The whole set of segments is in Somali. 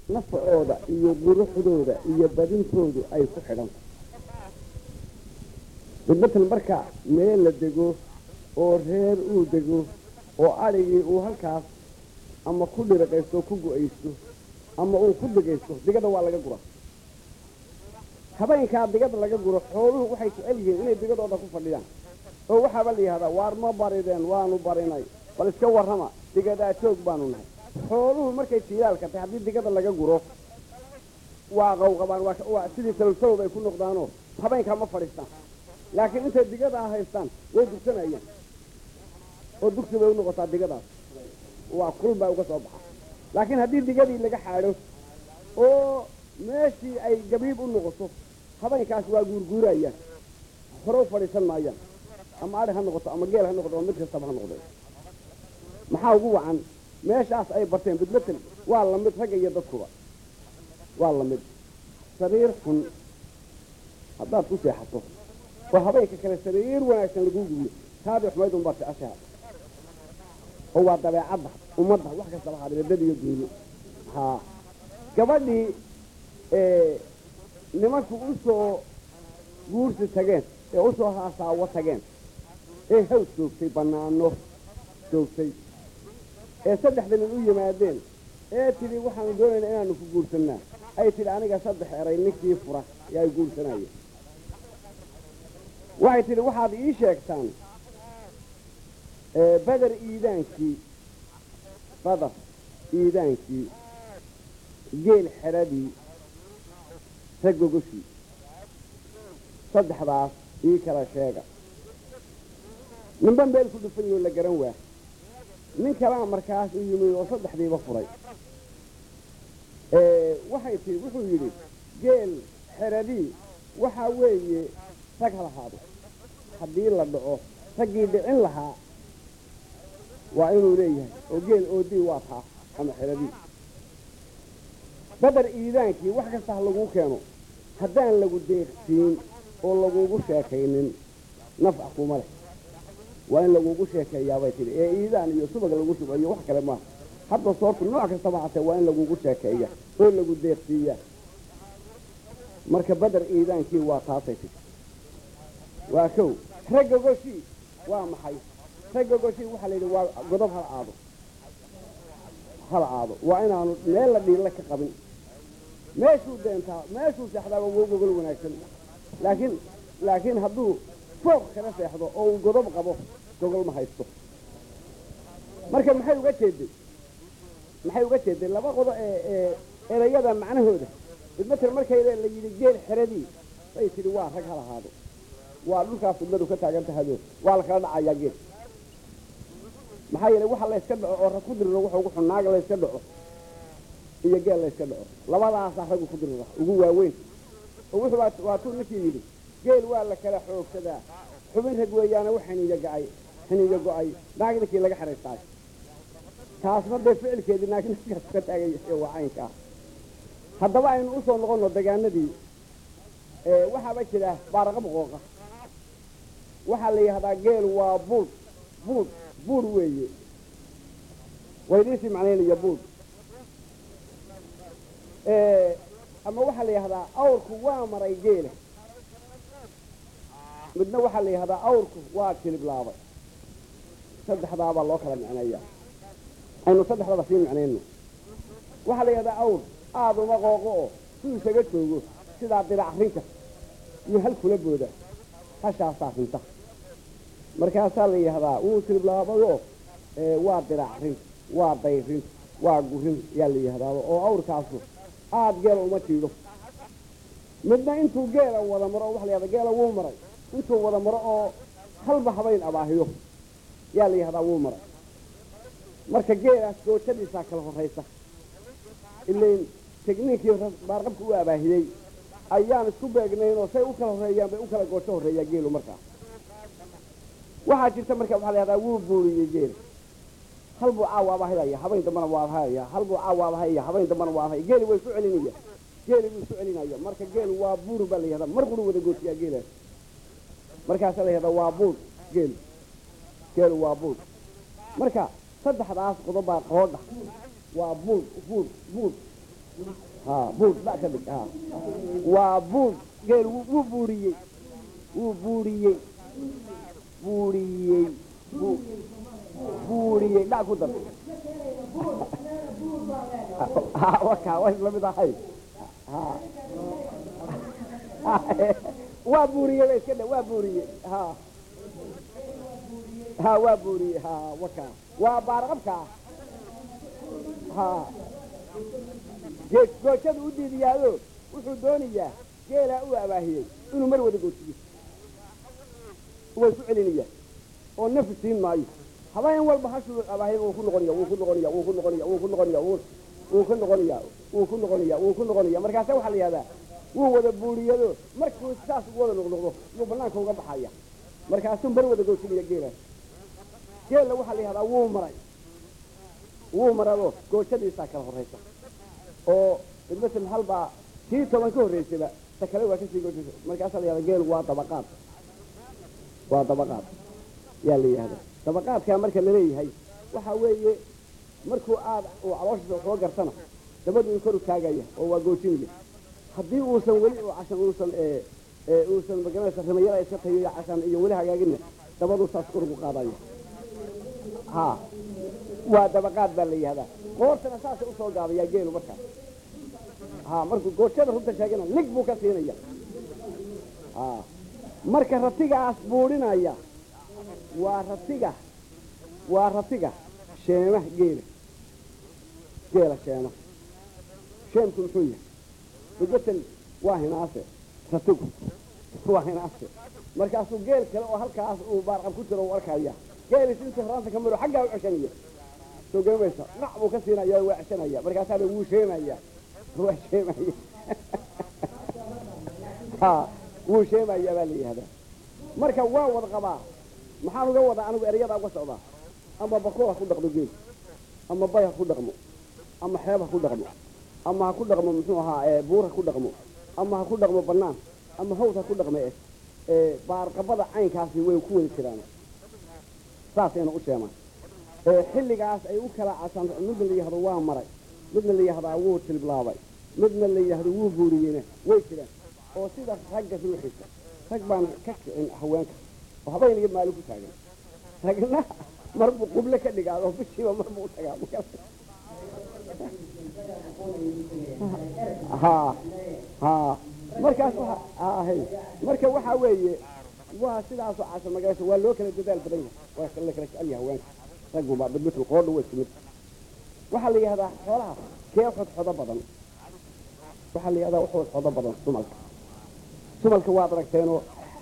nafacooda iyo quruxdooda iyo badintoodu ay ku xidhan midmatal marka meel la dego oo reer uu dego oo adhigii uu halkaas ama ku dhiriqaysto ku go-aysto ama uu ku degaysto digada waa laga gura habeenkaa digada laga guro xooluhu waxay jecel yihiin inay digadooda ku fadhiyaan oo waxaaba la yihahdaa waar ma barideen waanu barinay bal iska warrama digadaa joog baanu nahay xooluhu markay jiilaalka tahay haddii digada laga guro waa qawqabaan waa sidii salsalowd ay ku noqdaanoo habeenkaa ma fadhiistaan laakiin intay digadaa haystaan way dugsanayaan oo dugsi bay u noqotaa digadaas waa kul baa uga soo baxa laakiin haddii digadii laga xaadho oo meeshii ay gabiib u noqoto habeenkaas waa guurguurayaan hore u fadhiisan maayaan ama adhi ha noqoto ama geel ha noqoto ama mid kastaba ha noqde maxaa ugu wacan meeshaas ay barteen bidmatel waa lamid ragga iyo dadkuba waa lamid sariir xun haddaad ku seexato oo habeenka kale sariir wanaagsan laguu gubiyo taadii xumayd unbaa jeceshaha oo waa dabeecadda ummadda wax kastaba haadee dad iyo duunyo haa gabadhii nimanku u soo guursi tageen ee u soo haasaawo tageen ee haws joogtay bannaano joogtay ee saddexda nin u yimaadeen ee tidhi waxaanu doonaynaa inaanu ku guursannaa ay tidhi aniga saddex eray ninkii fura ee ay guursanayeen waxay tidhi waxaad ii sheegtaan badar iidaankii badar iidaankii geel xeradii ragogoshii saddexdaas ii kala sheega ninba meel ku dhufan yahoo la garan waa nin kalaa markaas u yimid oo saddexdiiba furay waxay tii wuxuu yidhi geel xeradii waxaa weeye rag ha lahaado haddii la dhaco raggii dhicin lahaa waa inuu leeyahay oo geel oodii waa taa ama xeradii badar iidaankii wax kasta ha laguu keeno haddaan lagu deeqsiin oo lagugu sheekaynin nafca kuma leh waa in lagugu sheekeeyaabay tidhi ee iidaan iyo subag lagu shubayo wax kale maaha hadda soortu nooc kastaba hatee waa in lagugu sheekeeya oo lagu deeqsiiya marka badar iidaankii waa taasay tidhi waa kow ragga goshii waa maxay ragga goshii waxaa la yidhi waa godob hal aado hal aado waa inaanu meel la dhiilla ka qabin meeshuu deentaa meeshuu seexdaaba wou gogol wanaagsan laakiin laakiin hadduu fooq kala seexdo oo uu godob qabo gogol ma haysto marka maxay uga jeeday maxay uga jeeday laba qodo ee ee erayada macnahooda idmatir markay la yidhi geel xeradii bay tidhi waa rag hal ahaado waa dhulkaas fidladu ka taagan tahado waa la kala dhacayaa geel maxaa yeelay waxa layska dhaco oo rag ku diriro wuxuu ugu xun naaga layska dhaco iyo geel layska dhaco labadaasaa raggu ku dirira ugu waaweyn oo wuxuu waa tuu ninkii yidhi geel waa la kala xoogsadaa xubin rag weeyaana wax xiniiyo gacay xiniiyo go-ay naag ninkii laga xeraystaayo taasna dee ficilkeedii naag ninkaas ka taagay ee waa caynkaa haddaba aynu usoo noqonno degaanadii waxaaba jira baaraqab qooqa waxaa la yidhahdaa geel waa buud buud buud weeye waydiisii macnaynaya buud ama waxaa la yidhahdaa awrku waa maray geela midna waxaa la yidhahdaa awrku waa kiliblaabay saddexdaabaa loo kala micneeyaa aynu saddexdaba sii micnayno waxaa la yidhahdaa awr aada uma qooqo oo suu isaga joogo sidaa dirac rinka iyo hal kula booda hashaasaa rinta markaasaa la yidhahdaa wuu kiliblaabadoo waa dirac rin waa dayrin waa gurin yaa la yidhahdaa oo awrkaasu aada geela uma jiidho midna intuu geela wada maro waxa la yahdaa geela wuu maray intuu wada maro oo halba habayn abaahiyo yaa la yihahdaa wuu maray marka geelaas goojadiisaa kala horraysa ilain tegniinkii baarqabka u abaahiyey ayaan isku beegnayn oo say u kala horreeyaan bay u kala goojo horreeyaa geelu markaa waxaa jirta marka waxaa la yahdaa wuu buuriyey geel hal buu caawa abahayaya habayn dambana waa abahaya hal buu caawa abahaya habayn dambana waa abahaya geeli way isu celinaya geeli buu isu celinaya marka geel waa buur baa la yihahdaa mar quru wada goojiyaa geelaas markaasaa la yihahdaa waa buur geel geelu waa buur marka saddexdaas qodobaa qoodha waa buur buur buur ha buud ba ka dhig ha waa buud geel wuu wuu buuriyey wuu buuriyey buuriyey buu buuriyey dhac ku dar ha waka waa isla mid ahay ha waa buuriyey ba iska dhe waa buuriyey ha ha waa buuriyey ha waka waa baarqabka ha geed goojada u diidiyaado wuxuu doonayaa geelaa u abaahiyey inuu mar wada goojiyo way ku celinaya oo nafi siin maayo habeen walba hashuu abaahiyay wuu ku noqonaya wuu ku noqonaya wuu ku noqonaya wuu ku noqonaya wuu wuu ku noqonaya wuu ku noqonaya wuu ku noqonaya markaasa waxaa la yihahdaa wuu wada buuriyado markuu saas ugu wada noqnoqdo yuu banaanka uga baxaya markaasuu mar wada goojinaya geelaas geella waxaa la yihahdaa wuu maray wuu marado goojadiisaa kala horraysa oo midmatel hal baa tii toban ka horraysayba ta kale waa kasii goojisa markaasaa la yihahdaa geelu waa dabaqaad waa dabaqaad yaa la yihahdaa dabaqaadkaa marka laleeyahay waxaa weeye markuu aad uu calooshiisa waxoo gartana dabadu in kor u taagaya oo waa goojinaya haddii uusan weli u cashan uusan uusan magaranaysa rimayada iska tayo iyo cashan iyo weli hagaagina dabadu saas kor ugu qaadaya ha waa dabaqaad baa la yihahdaa qoortana saasa usoo gaadayaa geelu markaas ha markuu goojada runta sheegana lig buu ka siinaya ha marka ratigaas buudhinaya waa ratiga waa ratiga sheema geela geela sheema sheemku muxuu yahay midmatel waa hinaase ratigu waa hinaase markaasuu geel kale oo halkaas uu baarqab ku jiro u arkaya geelis intuu horaanta ka maro xaggaa u ceshanaya soo garamaysa nac buu ka siinaya waa ceshanaya markaasaa wuu sheemaya waa sheemaya ha wuu sheemaya baa la yihahdaa marka waa wad qabaa maxaan uga wadaa anigu eryadaa uga socdaa ama bako ha ku dhaqmo geel ama bay ha ku dhaqmo ama xeeb ha ku dhaqmo ama ha ku dhaqmo muxuu ahaa buur ha ku dhaqmo ama ha ku dhaqmo banaan ama hawd ha ku dhaqme baarqabada caynkaasi way ku wadi jiraan saasayna u sheemaan xilligaas ay u kala casaan midna la yihahdo waa maray midna la yihahdaa wuu tilblaabay midna la yihahdo wuu buuriyeyna way jiraan oo sida ragga ruuxiisa rag baan ka kicin haweenka oo habeen iyo maalin ku taagan ragna marbuu quble ka dhigaado bishiiba marbuu u tagaa ha ha markaas wahay marka waxaa weeye waa sidaasoo casha magaasha waa loo kala dadaal badan yahay waa la kala jecel yahay haweenka ragguba badmitul qoodha waa isku mid waxaa la yihahdaa xoolaha kee xodxodo badan waxaa la yihahdaa wuxuu xodo badan sumalka sumalka waad aragteenoo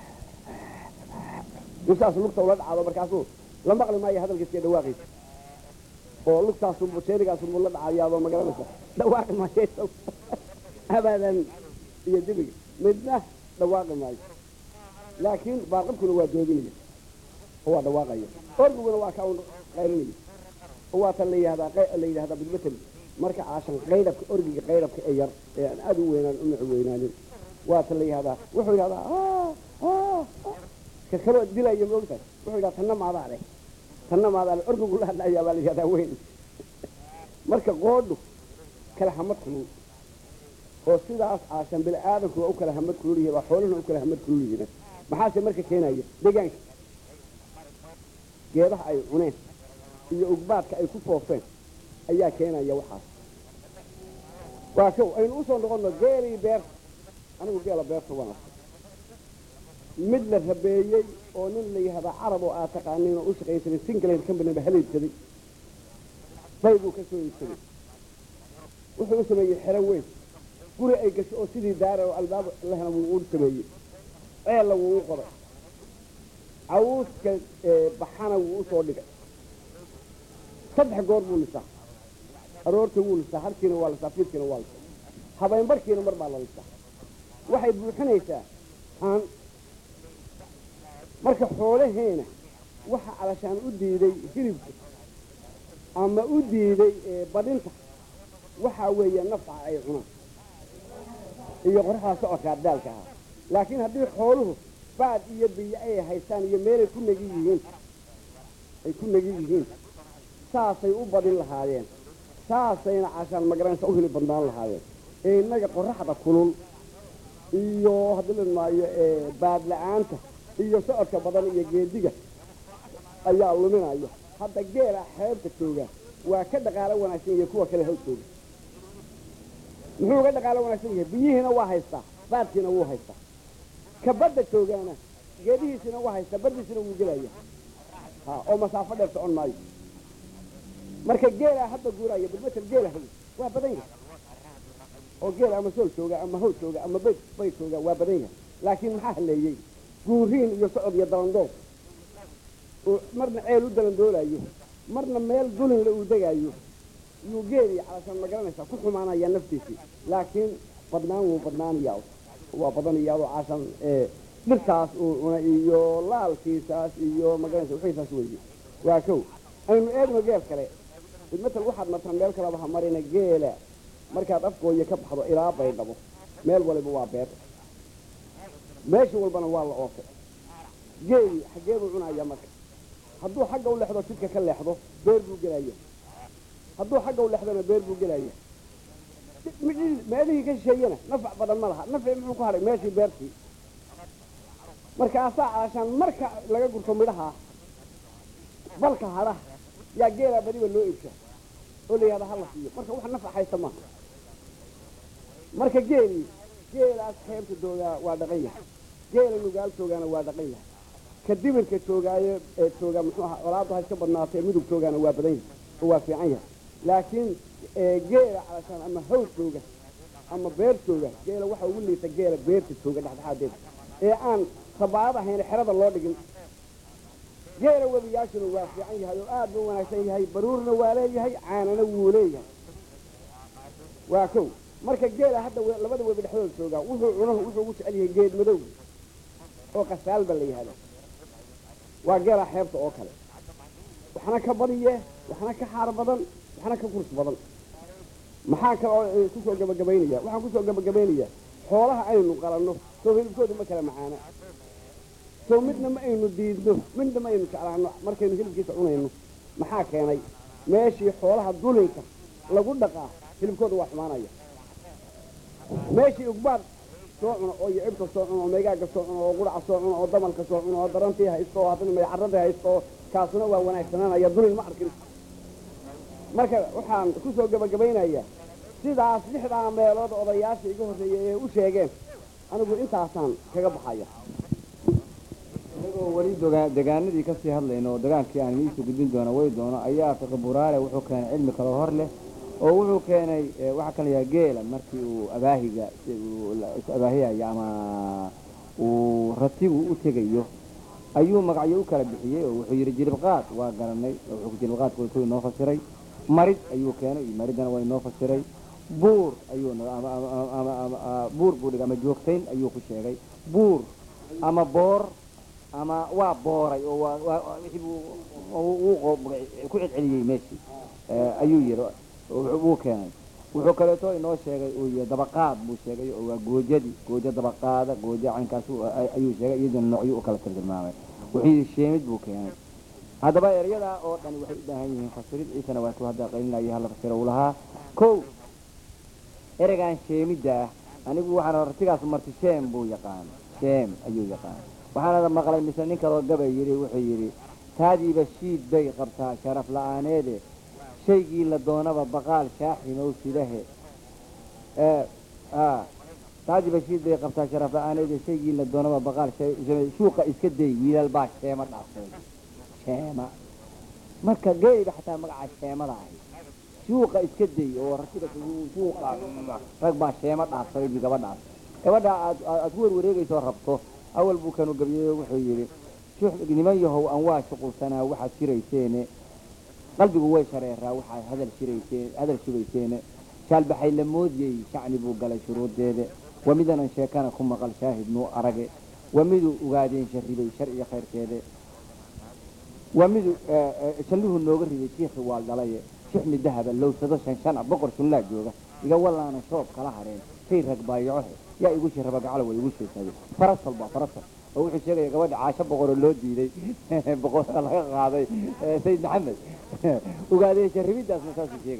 insaas lugta ula dhacaado markaasuu la maqli maayo hadalkiiska dhawaaqiisa oo lugtaasu jeerigaasubuu la dhacayaadoo magaranaysa dhawaaqi maayo abadan iyo dibiga midna dhawaaqi maayo laakiin baarqabkuna waa doodinaya oo waa dhawaaqaya orguguna waa ka un qaylinaya oo waa tan la yihahdaa la yidhahdaa bidmateli marka caashan qaydhabka orgiga qaydhabka ee yar ee aan aada u weynaan u mici weynaanin waa tan la yihahdaa wuxuu yidhahdaa ka kaloo dilaya maogtahay wuxuu yidhahdaa tanna maadaa leh tanna maadaa leh orgigu la hadlayaa baa la yihahdaa weyn marka qoodhu kala hamad kulul oo sidaas caashan bini aadamku waa u kala hamad kulul yihiin waa xooluhuna u kala hamad kulul yihiin maxaase marka keenaya deegaanka geedaha ay cuneen iyo ugbaadka ay ku foofeen ayaa keenaya waxaas waa kow aynu usoo noqonno geelii beerta anigu geela beerta waan arkay mid la rabeeyey oo nin la yihahdaa carab oo aad taqaaniin oo u shaqaysanin singland companyba haleedsaday bay buu ka soo iibsaday wuxuu u sameeyey xero weyn guri ay gasho oo sidii daara oo albaab lehna wuu u sameeyey ceella wuu u qoday cawuuska baxana wuu usoo dhigay saddex goor buu lisaa aroorta wuu lisaa harkiina waa lisaa fiidkiina waa lisaa habeenbarkiina mar baa la lisaa waxay buuxinaysaa haan marka xoolaheena waxa calashaan u diiday hilibka ama u diiday badhinta waxaa weeye nafca ay cunaan iyo qoraxdaa socodkaa daalka ahaa laakiin haddii xooluhu baad iyo biyo ay haystaan iyo meelay ku negi yihiin ay ku negi yihiin saasay u badin lahaayeen saasayna cashaan magaranaysa u hili badnaan lahaayeen ee innaga qoraxda kulul iyo haddii la maayo baad la-aanta iyo socodka badan iyo geediga ayaa luminaya hadda geela xeebta jooga waa ka dhaqaalo wanaagsan yahay kuwa kale haw jooga muxuu uga dhaqaalo wanaagsan yahay biyihiina waa haystaa baadkiina wuu haystaa ka badda joogaana geedihiisina waa haystaa baddiisina wuu gelaya ha oo masaafo dheer socon maayo marka geelaa hadda guuraya bilmetel geela hay waa badan yahay oo geela ama sool jooga ama haw jooga ama bayd bayd jooga waa badan yahay laakiin maxaa haleeyey guuriin iyo socod iyo dalandool oo marna ceel u dalandoolayo marna meel dulinla uu degaayo yuu geeli calashaan ma garanaysaa ku xumaanaya naftiisii laakiin badnaan wuu badnaanayaa waa badanayaadoo caashan dhirtaas uu cuna iyo laalkiisaas iyo magaranaysa wixiisaas weeye waa kow aynu eegno geel kale matal waxaad martaan meel kaleba ha marina geela markaad afgooya ka baxdo ilaa baydhabo meel waliba waa beer meesha walbana waa la oofay geeli xaggeebuu cunaya marka hadduu xagga u leexdo jidka ka leexdo beer buu gelaya hadduu xagga u leexdona beer buu gelaya meelihii ka shisheeyena nafac badan ma laha nafci muxuu ku hadhay meeshii beertii markaasaa caashaan marka laga gurto midhaha balka hadhaha yaa geelaa badiba loo iibsha oo la yihahda hala siiyo marka wax nafac haysta maaha marka geelii geelaas xeebta joogaa waa dhaqan yahay geela nugaal joogaana waa dhaqan yahay ka dibirka joogaayo ee jooga muxuu ahaa olaadu ha iska badnaatee midug joogaana waa badan yahay oo waa fiican yahay laakiin geela calashaan ama haw jooga ama beer jooga geela waxa ugu liita geela beerta jooga dhexdhexaadeeda ee aan sabaad ahayn xerada loo dhigin geela webiyaashuna waa fiican yahay oo aad buu wanaagsan yahay baruurna waa leeyahay caanana wuu leeyahay waa kow marka geela hadda labada webi dhexdooda joogaa wuxuu cunahu wuxuu ugu jecel yahay geed madow oo qasaalba la yihahda waa geela xeebta oo kale waxna ka badiye waxna ka xaar badan waxna ka kurs badan maxaa kale oo kusoo gabagabaynaya waxaan kusoo gabagabaynaya xoolaha aynu qalanno soo hilibkooda ma kala macaana soo midna ma aynu diidno midna ma aynu jeclaano markaynu hilibkiisa cunayno maxaa keenay meeshii xoolaha dulinka lagu dhaqaa hilibkooda waa xumaanaya meeshii ugbaad soo cuno oo yicibka soo cuno oo meegaaga soo cuno oo quraca soo cuno oo damalka soo cuno oo darantii haysto oo haddana maycaradii haysto oo kaasuna waa wanaagsananaya dulin ma arkin marka waxaan kusoo gabagabaynayaa sidaas lixdaa meelood odayaasha iga horreeyay ee u sheegeen anigu intaasaan kaga baxaya inagoo weli doga- degaanadii kasii hadlayno oo dagaankii aan idiisu gudbin doono way doono ayaa fiqi buraare wuxuu keenay cilmi kaloo hor leh oo wuxuu keenay waxaa kala yaha geela markii uu abaahiga is abaahiyayo ama uu ratigu u tegayo ayuu magacyo u kala bixiyey oo wuxuu yidhi jilibqaad waa garanay wuxuu jilibqaadku ku inoo fasiray marid ayuu keenay maridana waa inoo fasiray buur ayuu buur buu dhigay ama joogtayn ayuu ku sheegay buur ama boor ama waa booray oo waa waa wixii buu uu ku celceliyey meeshii ayuu yidhi wuu keenay wuxuu kaleeto inoo sheegay uu yihi dabaqaad buu sheegay oo waa goojadii goojo dabaqaada goojo caynkaas ayuu sheegay iyaduna noocyo u kala tilmaamay wuxuu yidhi sheemid buu keenay haddaba eryadaa oo dhan waxay u baahan yihiin fasirid ciisana waa ku hadda qalinaya hala fasiro uu lahaa kow ereygan sheemidda ah anigu waxaan artigaas marti sheem buu yaqaan sheem ayuu yaqaan waxaana maqlay mise nin kaloo gabay yidhi wuxuu yidhi taadiiba shiid bay qabtaa sharaf la-aaneede shaygii la doonaba baqaal shaaximow sidahe taadiiba shiid bay qabtaa sharaf la-aaneede shaygii la doonaba baqaal shuuqa iska day wiilal baa sheema dhaafay sheema marka geeyba xataa magaca sheemada ahay suuqa iska day oo rasiga suuqa rag baa sheema dhaafsaday bi gabadhaas gabadha aad aad ku warwareegayso rabto awal buu kanu gabiyey wuxuu yidhi niman yahow aan waa shuqulsanaa waxaad shirayseene qalbigu way shareeraa waxaad hadal shirayseen hadal shubayseene shaalbaxay la moodiyey shacni buu galay shuruudeede waa midanan sheekana ku maqal shaahid nuu arage waa miduu ogaadeen sharribay shar iyo khayrkeede waa midu shalluhu nooga riday shiikhi waal dhalaye shixmi dahaba lowsado shan shana boqor shunlaa jooga iga wallaana shoob kala hareen say rag baayacohe yaa igu shiraba gacalo way igu sheesaday farasal baa farasal oo wuxuu sheegaya gabadha caasho boqoroo loo diiday boqor laga qaaday sayid maxamed ogaadee sharribidaasna saasuu sheegaya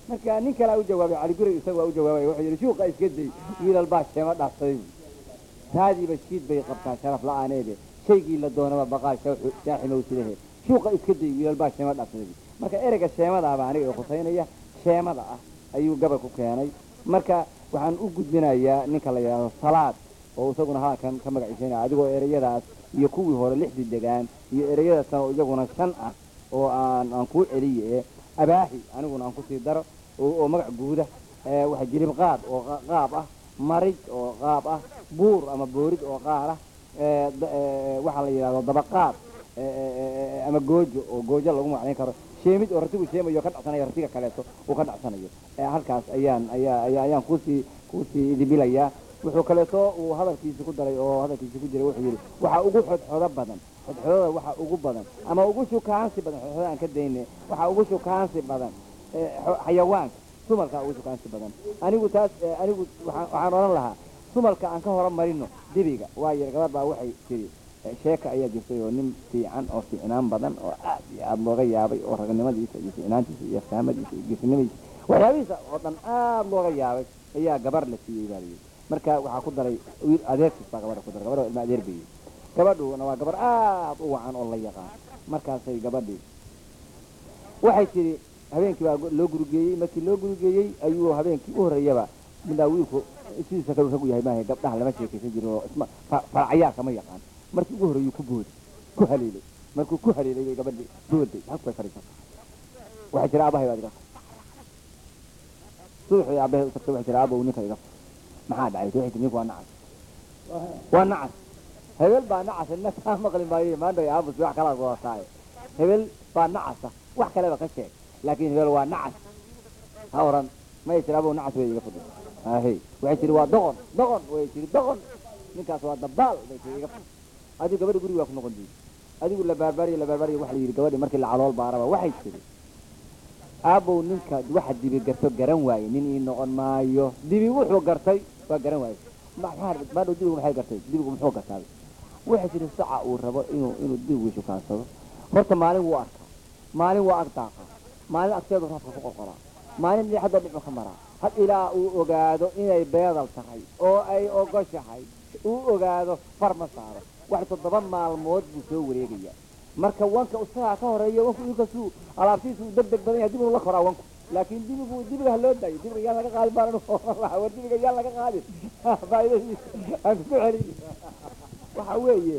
marka nin kalea u jawaabay cali guri isaga waa u jawaabay wuxuu yidhi shuuqa iska day wiilal baa sheema dhaafsaday taadiiba shiid bay qabtaa sharaf la-aaneede shaygii la doonaba baqaa shaaximow sidahe shuuqa iska day wiilal baa sheema dhaafsaday marka ereyga sheemadaaba aniga i khusaynaya sheemada ah ayuu gabal ku keenay marka waxaan u gudbinayaa ninka la yidhaahdo salaad oo isaguna halkan ka magaciisanaya adigoo ereyadaas iyo kuwii hore lixdii degaan iyo ereyadaasna oo iyaguna shan ah oo aan aan kuu celiye abaahi aniguna aan kusii daro oo magac guuda waxa jilib qaad oo qaab ah marij oo qaab ah buur ama boorid oo qaar ah waxaa la yidhahdo dabaqaad ama goojo oo goojo lagu macnayn karo sheemid oo ratigu sheemayo ka dhacsanayo ratiga kaleeto uu ka dhacsanayo halkaas ayaan ayaa ayaan kusii kusii idibilayaa wuxuu kaleeto uu hadalkiisi ku daray oo hadalkiisi ku jiray wuxuu yidhi waxaa ugu xodxodo badan xodxodada waxaa ugu badan ama ugu shukaansi badan xodxoda aan ka dayne waxaa ugu shukaansi badan xayawaanka sumalkaa ugu shukaansi badan anigu taas anigu waxaan odhan lahaa sumalka aan ka horumarino debiga waayo gabar baa waxay tiri sheeka ayaa jirtay oo nin fiican oo fiicnaan badan oo aad iyo aada looga yaabay oo ragnimadiisa iyo fiicnaantiisa iyo aftaamadiisa iyo geesinimadiisa waxyaabihiisa oo dhan aada looga yaabay ayaa gabar la siiyey baa layidhi marka waxaa ku daray wiil adeerkiis baa gabadha ku daray gabadha ilma adeer bayey gabadhuna waa gabar aad u wacan oo la yaqaan markaasay gabadhii waxay tidhi habeenkii baa loo gurigeeyey markii loo gurigeeyey ayuu habeenkii u horreeyaba midnaa wiilku sidiisa kalu rag u yahay maaha gabdhaha lama sheekaysan jirin oo isma farcayaar kama yaqaan markii ugu horreeyuu ku booday ku haleelay markuu ku haleelay bay gabadhii booday halku bay fadhiisatay waxay tiri aabahay baad iga fur subaxii aabahay u tagtay waxay tiri aabow ninka iga fur maxaa dhacay waxay tiri ninku waa nacas waa nacas hebel baa nacasa nina kaa maqli maayo maanta aabus wax kalaad wadataaye hebel baa nacasa wax kaleba ka sheeg laakiin hebel waa nacas ha oran may tiri aabow nacas way iga fudhi ahe waxay tiri waa doqon doqon way tiri doqon ninkaas waa dabaal bay tiri iga fudhi adigu gabadhi guriga waa ku noqon diidi adigu la baarbaariyo la baarbaariyo waxa la yidhi gabadhi markii la calool baaraba waxay tiri aabow ninka waxa dibi garto garan waaye nin ii noqon maayo dibi wuxuu gartay waa garan waaye maadhow dibigu maxay gartay dibigu muxuu gartaaday waxay tiri saca uu rabo inuu inuu dibigu shukaansado horta maalin wuu arkaa maalin waa ag daaqa maalin agteedu raafka ku qorqoraa maalin dhinaxadoo dhibco ka maraa had ilaa uu ogaado inay beedal tahay oo ay ogoshahay uu ogaado far ma saaro wax toddoba maalmood buu soo wareegayaa marka wanka isagaa ka horeeya wanku inkastuu alaabtiisu uu deg deg badan yahay dib uu la koraa wanku laakiin dibigu dibiga ha loo daayo dibiga yaan laga qaadi baan war dibiga yaan laga qaadin faaidadiisa aan ku celin waxa weeye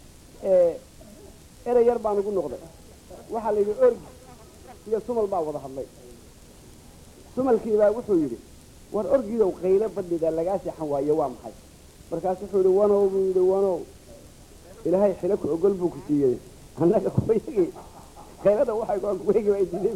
erey yar baan ugu noqday waxaa la yidhi orgi iyo sumal baa wada hadlay sumalkiibaa wuxuu yidhi war orgidow qaylo badhida lagaa seexan waayo waa maxay markaas wuxuu yidhi wanow buu yidhi wanow ilaahay xilo ku ogol buu ku siiyey annaga kuwayagi qaylada waxay goan kuwayagi waa diiday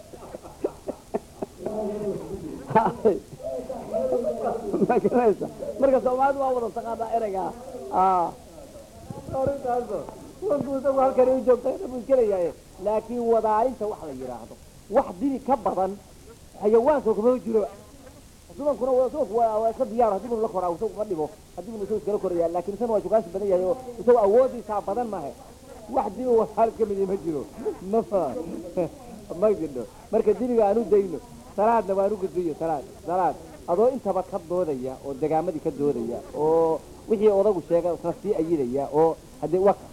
ma garanaysa marka soomaalidu waa wada taqaanaa ereygaa arintaaso wanku isagu halkani u joogtay buu iska leeyahay laakiin wadaalinta wax la yidhaahdo wax dibi ka badan xayawaanka kuma jiro subankuna subanku waa waa iska diyaar haddii buu la koraa isagu ma dhibo haddii buu isagu iskala koraya laakiin isaguna waa shukaansi badan yahay oo isagu awoodiisaa badan mahe wax dibi wadaal ka midi ma jiro ma ma jidho marka dibiga aan u dayno salaadna waan u gudbiyo salaad salaad adoo intaba ka doodaya oo degaamadii ka doodaya oo wixii odagu sheega isna sii ayidaya oo haddee waka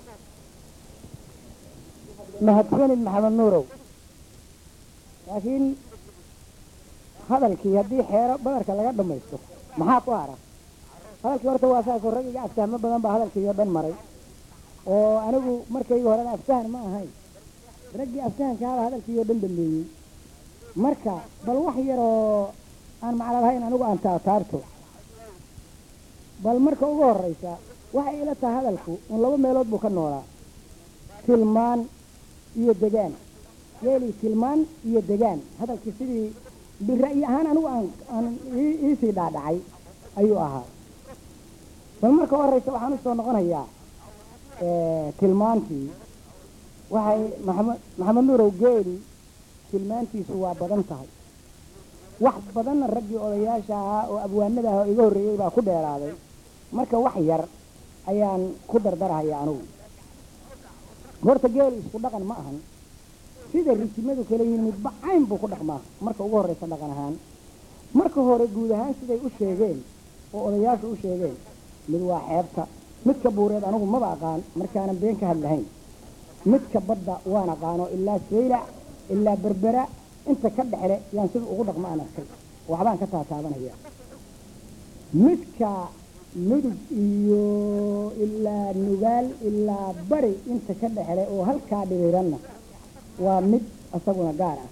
mahadsanid maxamed nuurow laakiin hadalkii haddii xeero badarka laga dhamaysto maxaa ku hara hadalkii horta waa saasoo rag iga aftahmo badan baa hadalkiiyo dhan maray oo anigu markayga horena aftahan ma ahayn raggii aftahankaaba hadalkiiyo dhan dhameeyey marka bal wax yaroo aan macno lahayn anigu aan taataarto bal marka ugu horraysa waxay ila tahay hadalku un laba meelood buu ka noolaa tilmaan iyo degaan yeeli tilmaan iyo degaan hadalkii sidii bira'yi ahaan anigu aan aan iisii dhaadhacay ayuu ahaa bal marka u horraysa waxaan usoo noqonayaa tilmaantii waxay maxamed maxamed nuurow geeli tilmaantiisu waa badan tahay wax badanna raggii odayaasha ahaa oo abwaanada ah oo iga horreeyey baa ku dheeraaday marka wax yar ayaan ku dardarahaya anigu horta geeli isku dhaqan ma ahan sida rijimadu kala yihiin midba cayn buu ku dhaqmaa marka ugu horreysa dhaqan ahaan marka hore guud ahaan siday u sheegeen oo odayaashu u sheegeen mid waa xeebta midka buureed anigu maba aqaan markaanan been ka hadlahayn midka badda waan aqaano ilaa saylac ilaa berbera inta ka dhexle yaan sida ugu dhaqma aan arkay waxbaan ka taataabanaya midka mudug iyo ilaa nugaal ilaa bari inta ka dhexle oo halkaa dhiriiranna waa mid isaguna gaar ah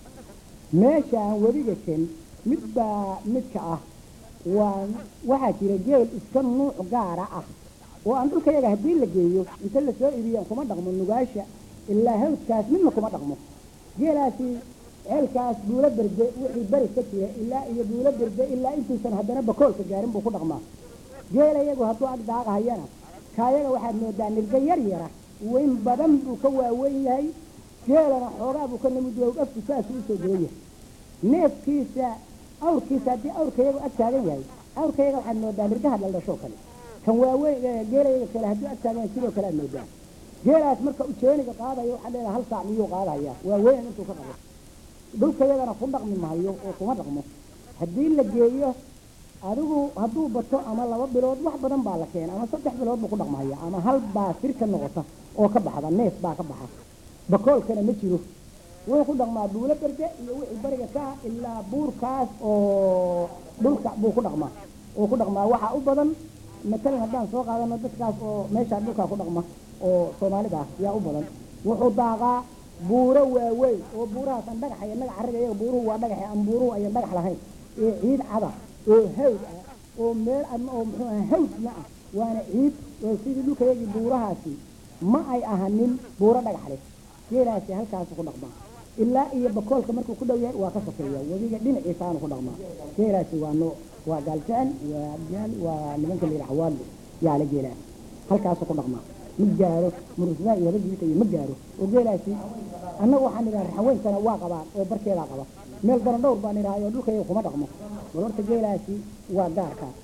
meeshaan webiga ken mid baa midka ah waa waxaa jira geel iska nuuc gaara ah oo aan dhulkayaga haddii la geeyo inta lasoo ibiyaan kuma dhaqmo nugaasha ilaa hawdkaas midna kuma dhaqmo geelaasi ceelkaas buulo berde wixii beri ka jira ilaa iyo buulo berde ilaa intuusan haddana bakoolka gaarin buu ku dhaqmaa geela iyagu hadduu ag daaqahayana kaayaga waxaad moodaa nirga yar yara weyn badan buu ka waaweyn yahay geelana xoogaa buu ka namid yahay afku saasuu usoo gelan yahay neefkiisa awrkiisa haddii awrkayagu ag taagan yahay awrkayaga waxaad moodaa nirgaha dhaldhashoo kale kan waaweyn geelayaga kale hadduu ag taagan yahay sidoo kale aad moodaa geelaas marka ujeeniga qaadayo waxaad leedahay hal saac miyuu qaadahaya waaweyn intuu ka qabo dhulkayagana ku dhaqmi mahayo oo kuma dhaqmo haddii la geeyo adigu hadduu bato ama laba bilood wax badan baa la keena ama saddex bilood buu ku dhaqmahaya ama hal baa sir ka noqota oo ka baxda neef baa ka baxa bakoolkana ma jiro wuxuu ku dhaqmaa buulo berde iyo wixii bariga ka ah ilaa buurkaas oo dhulka buu ku dhaqmaa oo ku dhaqmaa waxaa u badan matalan haddaan soo qaadano dadkaas oo meeshaa dhulkaa ku dhaqma oo soomaalida ah yaa u badan wuxuu daaqaa buuro waaweyn oo buurahaas aan dhagax iyo dhagax ariga iyaga buuruhu waa dhagax aan buuruhu ayan dhagax lahayn ee ciid cada oo hawd ah oo meel ama oo muxuu aha hawdna ah waana ciid oo sidii dhulkayagii buurahaasi ma ay ahanin buuro dhagax leh geelaasi halkaasu ku dhaqmaa ilaa iyo bakoolka markuu ku dhow yahay waa ka sokeeya webiga dhinaciisaanu ku dhaqmaa geelaasi waa noo waa gaaljecel waa abjaal waa nimanka layidhaha xawaadlo yaala geelaas halkaasu ku dhaqmaa ma gaaro murusdaa iyo rajiita iyo ma gaaro oo geelaasi annaga waxaan idhaha raxaweyntana waa qabaan oo barkeedaa qaba meel daran dhowr baan idhahay oo dhulkayga kuma dhaqmo bal horta geelaasi waa gaarkaas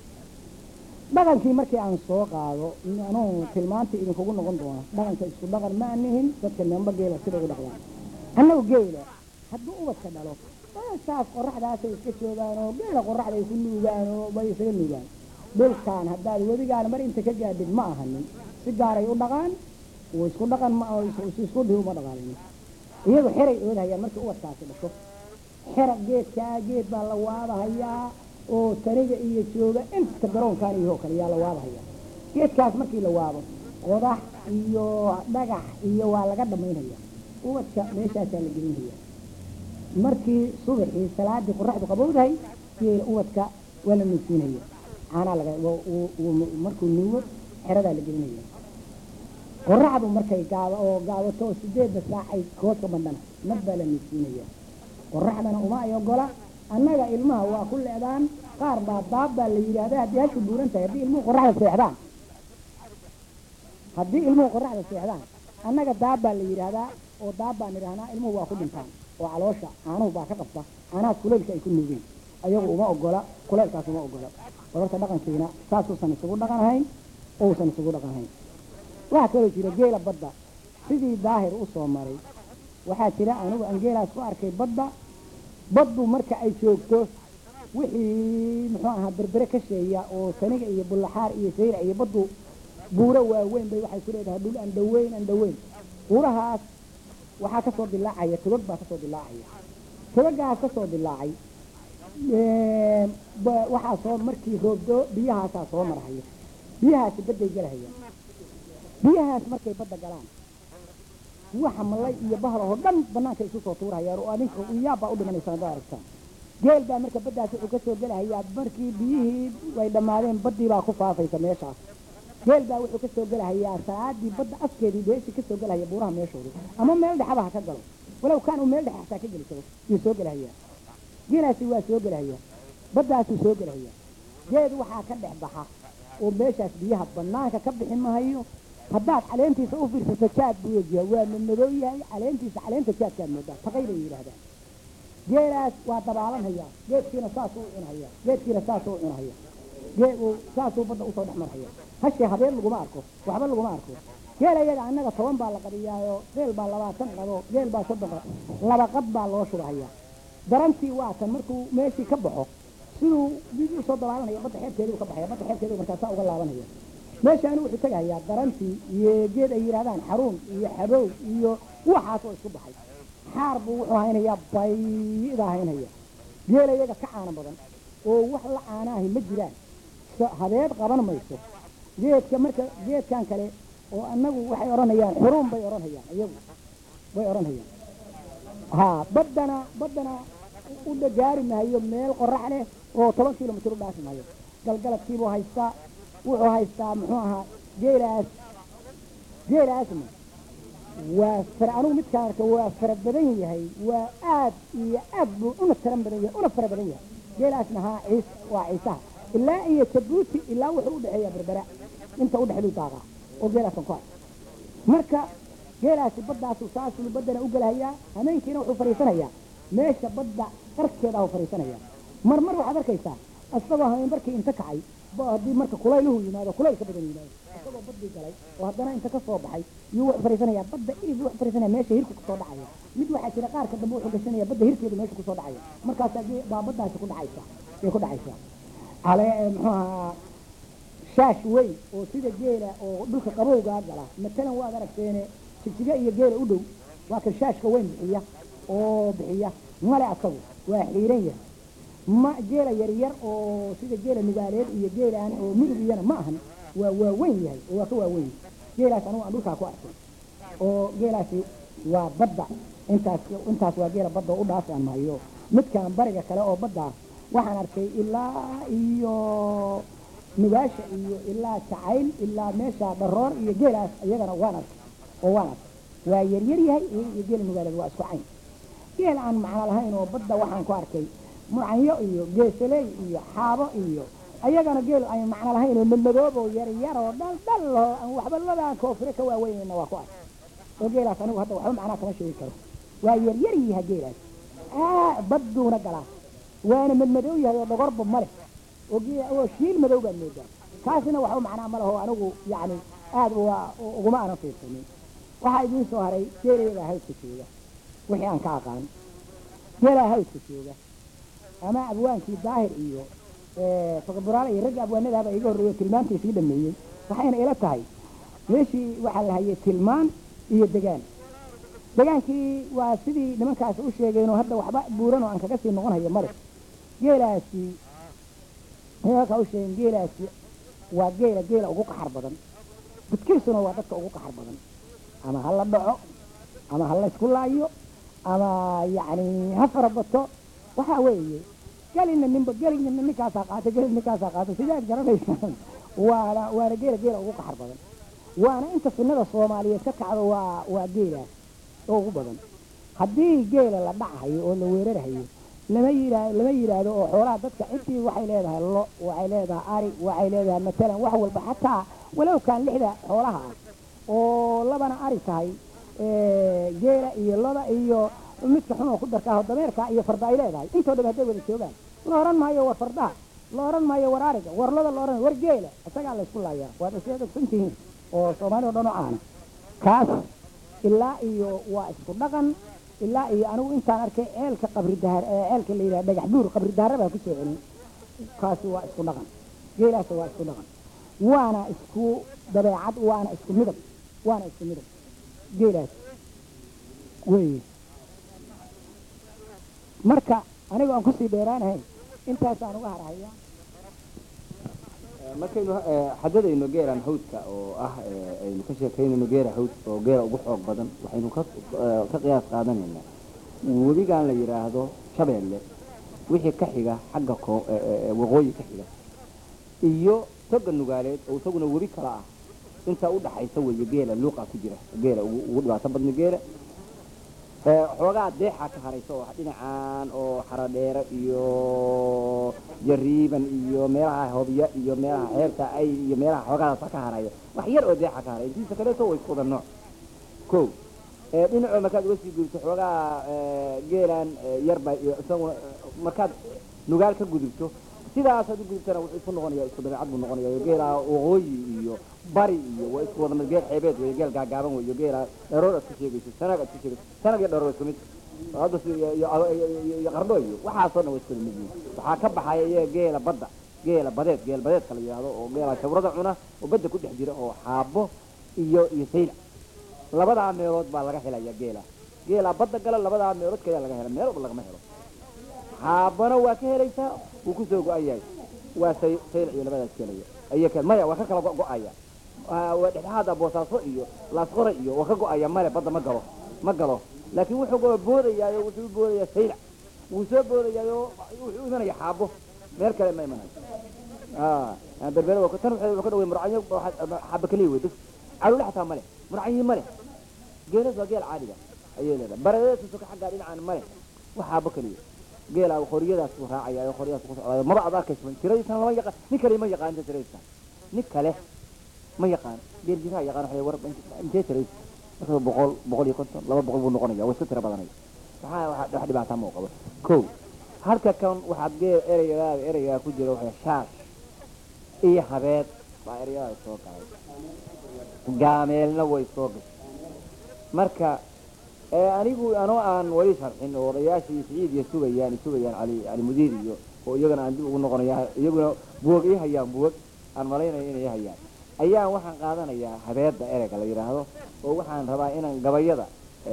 dhaqankii markii aan soo qaado anuu tilmaantii idinkugu noqon doono dhaqanka isku dhaqan ma anihin dadka neemba geela sida u dhaqdaan annagu geela hadduu ubadka dhalo saas qoraxdaasay iska joogaan oo geela qoraxda ay ku nuugaan oo bay isaga nuugaan dhulkaan haddaad wedigaan mar inta ka gaadhid ma ahanin si gaaray u dhaqaan oo isku dhaqan ma isku dhihi uma dhaqaalin iyagu xeray oodhayaan markii ubadkaasi dhasho xera geedkaa geed baa la waadahayaa oo taniga iyo jooga inta garoonkaan iyo oo kale yaa la waadahayaa geedkaas markii la waado qodax iyo dhagax iyo waa laga dhamaynaya ubadka meeshaasaa la gelinaya markii subaxii salaadii qoraxdu qabowdahay geela ubadka waa la nuugsiinaya caanaa laga markuu nuugo xeradaa la gelinaya qoraxdu markay gaaba oo gaabato oo sideedda saac ay kooska bandhana nab baa la nuugsiinaya qoraxdana uma ay ogola annaga ilmaha waa ku leedaan qaar baa daab baa la yidhaahda haddii hashu buuran tahay haddii ilmuhu qoraxda seexdaan haddii ilmuhu qoraxda seexdaan annaga daab baa la yidhaahdaa oo daab baan idhahnaa ilmuhu waa ku dhintaan oo caloosha caanuhu baa ka qabta caanahaas kuleylka ay ku nuugeen ayagu uma ogola kuleylkaas uma ogola barorta dhaqankiina saasuusan isugu dhaqanahayn ousan isugu dhaqanahayn waxaa kaloo jira geela badda sidii daahir u soo maray waxaa jira anigu aan geelaas ku arkay badda baddu marka ay joogto wixii muxuu ahaa berbere ka sheeya oo saniga iyo bullaxaar iyo sayra iyo baddu buuro waaweyn bay waxay ku leedahay dhul aan dhaweyn aan dhaweyn buurahaas waxaa kasoo dilaacaya togag baa kasoo dilaacaya togagaas kasoo dilaacay waxaa soo markii roobdo biyahaasaa soo marahaya biyahaasi badday galahayaan biyahaas markay badda galaan waxa malay iyo bahalahoo dhan banaanka isu soo tuurahayaan oo adinka yaabbaa u dhimanaysaan haddaad aragtaan geel baa marka baddaas wuxuu kasoo gelahayaa markii biyihii ay dhammaadeen baddii baa ku faafaysa meeshaas geel baa wuxuu kasoo gelahayaa salaadii badda afkeedii beeshii kasoo gelahaya buuraha meeshooda ama meel dhexaba ha ka galo walow kaan uu meel dhex xataa ka geli karo yuu soo gelahayaa geelaasi waa soo gelahayaa baddaasuu soo gelahayaa geed waxaa ka dhex baxa oo meeshaas biyaha banaanka ka bixi mahayo haddaad caleentiisa u fiirsato jaad buu egyahay waa madmadow yahay caleentiisa caleenta jaadkaad moodaa taqay bay yidhahdaan geelaas waa dabaalanhayaa geedkiina saasuu u cunhaya geedkiina saasuu u cunhaya geed saasuu badda usoo dhex marhaya hashee habeen laguma arko waxba laguma arko geel iyaga annaga toban baa la qadiyaayo geel baa labaatan qado geel baa soddon qado laba qad baa loo shubahayaa darantii waa tan markuu meeshii ka baxo siduu dib usoo dabaalanaya badda xeebteeduu ka baxaya badda xeebteedu markaasaa uga laabanaya meeshaani wuxuu tegahayaa darantii iyo geed ay yidhahdaan xaruun iyo xabow iyo waxaas oo isku baxay xaar buu wuxuu haynayaa baydaa haynaya geela iyaga ka caano badan oo wax la caanaahi ma jiraan so- habeed qaban mayso geedka marka geedkan kale oo annagu waxay odhanayaan xuruun bay odhanayaan iyagu bay odhanayaan haa baddana baddana u dhagaari maayo meel qorax leh oo toban kilomitir u dhaafi maayo galgaladkiibuu haystaa wuxuu haystaa muxuu ahaa geelaas geelaasna waa fara anigu midkaan arka waa fara badan yahay waa aad iyo aad buu una taran badan yahay una fara badan yahay geelaasna haa ciis waa ciisaha ilaa iyo jabuuti ilaa wuxuu udhexeeyaa berbera inta udhexeedu daaqaa oo geelaasan ku hay marka geelaasi baddaasu saasuu baddana u gelahayaa hameenkiina wuxuu fadhiisanayaa meesha badda qarkeeda u fadhiisanayaa mar mar waxaad arkaysaa isagoo hameenbarkii inta kacay ba haddii marka kulayluhu yimaado kulayl ka badan yimaado isagoo baddii galay oo haddana inta ka soo baxay yuu wuxuu fadhiisanayaa badda irid wuxuu fadhiisanaya meesha hirka kusoo dhacaya mid waxaa jira qaarka dambe wuxuu gashanaya badda hirkeedu meesha kusoo dhacaya markaasaa ge- baa baddaasi ku dhacaysa bay ku dhacaysaa ale muxuu ahaa shaash weyn oo sida geela oo dhulka qabowgaa gala matalan waad aragteene jigjiga iyo geela u dhow waa kan shaashka weyn bixiya oo bixiya male asagu waa xiiran yahay ma geela yaryar oo sida geela nugaaleed iyo geelaan oo midug iyana ma ahan waa waaweyn yahay oo waa ka waaweyn yahay geelaas anugu aan dhulkaa ku arkay oo geelaasi waa badda intaas intaas waa geela badda oo u dhaafaan maayo midkaan bariga kale oo badda waxaan arkay ilaa iyo nugaasha iyo ilaa jacayl ilaa meesha dharoor iyo geelaas iyagana waan arkay oo waan arkay waa yaryar yahay iyaga iyo geela nugaaleed waa isku cayn geel aan macno lahayn oo badda waxaan ku arkay mucanyo iyo geesaley iyo xaabo iyo ayagana geel aan macno lahayn oo madmadoob oo yaryar oo dhal dhal oo aan waxba labaan koofire ka waaweynayna waa ku arkay oo geelaas anigu hadda waxba macnaa kama sheegi karo waa yaryar yaha geelaas aa badduuna galaa waana madmadow yahay oo dhogorba ma leh oo ge- oo shiil madow baad moodaa kaasina waxba macnaa ma laho anigu yacni aad waa uguma aanan fiirsanin waxaa idiin soo haray geelayadaa hawdka jooga wixii aan ka aqaan geelaa hawdka jooga ama abwaankii daahir iyo fakaburaale iyo ragga abwaanadaaba iga horreeyo tilmaantii sii dhameeyey waxayna ila tahay meeshii waxaa la hayay tilmaan iyo degaan degaankii waa sidii nimankaas u sheegeenoo hadda waxba buuran oo aan kaga sii noqon hayo male geelaasi nimankaa u sheegeen geelaasi waa geela geela ugu qaxar badan dadkiisuna waa dadka ugu qaxar badan ama ha la dhaco ama ha la isku laayo ama yacni ha farabato waxaa weeye gelina ninba gelina ninkaasaa qaata gelina ninkaasaa qaata sidaad garanaysaan waana waana geela geela ugu qaxar badan waana inta sunnada soomaaliyeed ka kacdo waa waa geelaas oo ugu badan haddii geela la dhacayo oo la weerarahayo lama yidhaa lama yidhaahdo oo xoolaha dadka ciddii waxay leedahay lo waxay leedahay ari waxay leedahay matalan wax walba xataa walow kaan lixda xoolaha ah oo labana ari tahay geela iyo loda iyo midka xun oo ku darkaaho dameerka iyo farda ay leedahay intoo dham hadday wada joogaan la oran maayo war fardaha la oran maayo war ariga war loda la oran war geela isagaa la isku laayaa waad isla ogsan tihiin oo soomaali oo dhan oo caana kaas ilaa iyo waa isku dhaqan ilaa iyo anigu intaan arkay ceelka qabri dahar ee ceelka la yidhaha dhagax buur qabri dahare baa kusoo celin kaasi waa isku dhaqan geelaas waa isku dhaqan waana isku dabeecad waana isku midab waana isku midab geelaas wey marka aniga aan kusii dheeraanahayn intaasaan uga harhaya markaynu xadadayno geelan hawdka oo ah aynu ka sheekaynayno geela hawdka oo geela ugu xoog badan waxaynu ka ka qiyaas qaadanaynaa webigan la yidhaahdo shabeelle wixii ka xiga xagga ko waqooyi ka xiga iyo toga nugaaleed oo isaguna webi kala ah intaa udhaxaysa weeye geela luuqa ku jira geela ugu ugu dhibaato badna geela xoogaa deexa ka haraysa oo dhinacaan oo xaradheere iyo jariiban iyo meelaha hobya iyo meelaha xeebta ay iyo meelaha xoogaadaasa ka haraya wax yar oo deexa ka haray intiisa kaleeto way isku wada nooc ko dhinacoo markaad uga sii gudubto xoogaa geelan yarba iyo isaguna markaad nugaal ka gudubto sidaasaad u gudubtana wuxuu isku noqonaya isku dabeecad buu noqonaya geelaa waqooyi iyo bari iyo waa isku wada mid geel xeebeed wey geel gaagaaban wey iyo geelaa dharoor aad ku sheegayso sanag aad ku sheegayso sanag iyo dharoor isku mid hadda si- iyo- iyo- iyo iyo qardho iyo waxaasoo dhan waa isku mid yihiin waxaa ka baxaya iyaga geela badda geela badeed geel badeedka la yidhaahdo oo geela shabrada cuna oo badda ku dhex jira oo xaabo iyo iyo sayla labadaa meelood baa laga helaya geela geela badda gala labadaa meelood kayaa laga hela meel walba lagama helo xaabana waa ka helaysaa wuu kusoo go-an yahay waa say sayl iyo labadaas kelaya ay ka maya waa ka kala go- go-aya Ah, waa dhexdhexaada boosaaso iyo laasqore iyo waa ka go-aya male badda ma galo ma galo laakiin wuxuu go- boodayaayo wuxuu u boodayaa saylac wuu soo boodayaayo wuxuu u imanaya xaabo meel kale ma imanayo ah berbere waa tan waxay wuxuu ka dhaway murcanyo xaaba kaliya wey bas calule xataa male murcanyi male geelas waa geel caadiga ayay leedahay baradeesu ka xaggaa dhinacaan male wax xaabo kaliya geela qoryadaas buu raacaya oo qoryadaas ku socdayo maba ad arkaysa tiradiisan lama yaqaan nin kale ma yaqaan inta tiradiisa nin kale ma yaqaan geel jiraa yaqaan waxay war intee tiradiisa marka boqol boqol iyo konton laba boqol buu noqonaya waa iska tiro badanaya waxaa wax wax dhibaataa ma u qabo kow halka kan waxaad geel ereygaada ereygaa ku jira waxay shaash iyo habeed baa ereygaada soo galay gaameelna way soo gashay marka ee anigu anoo aan wali sharxin oo odayaashii siciid iyo sugayaan sugayaan cali cali mudiir iyo oo iyagana aan dib ugu noqonaya iyaguna buog ii hayaan buog aan malaynayo inay ii hayaan ayaan waxaan qaadanayaa habeedda ereyga la yidhaahdo oo waxaan rabaa inaan gabayada